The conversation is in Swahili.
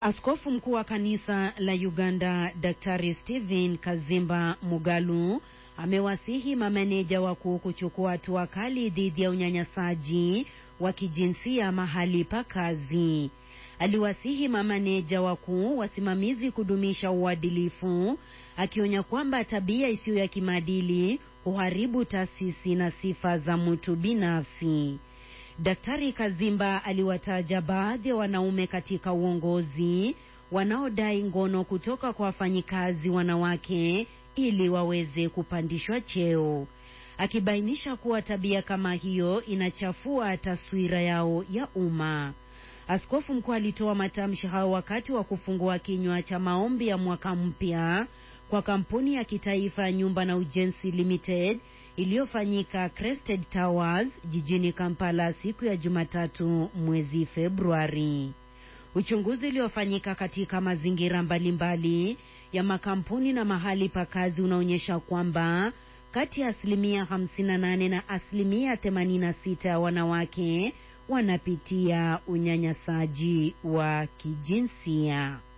Askofu mkuu wa kanisa la Uganda Daktari Stephen Kazimba Mugalu amewasihi mameneja wakuu kuchukua hatua kali dhidi ya unyanyasaji wa kijinsia mahali pa kazi. Aliwasihi mameneja wakuu wasimamizi kudumisha uadilifu, akionya kwamba tabia isiyo ya kimaadili huharibu taasisi na sifa za mtu binafsi. Daktari Kazimba aliwataja baadhi ya wanaume katika uongozi wanaodai ngono kutoka kwa wafanyikazi wanawake ili waweze kupandishwa cheo, akibainisha kuwa tabia kama hiyo inachafua taswira yao ya umma. Askofu mkuu alitoa matamshi hayo wakati wa kufungua kinywa cha maombi ya mwaka mpya kwa kampuni ya kitaifa ya nyumba na ujenzi Limited iliyofanyika Crested Towers jijini Kampala siku ya Jumatatu mwezi Februari. Uchunguzi uliofanyika katika mazingira mbalimbali ya makampuni na mahali pa kazi unaonyesha kwamba kati ya asilimia 58 na asilimia 86 ya wanawake wanapitia unyanyasaji wa kijinsia.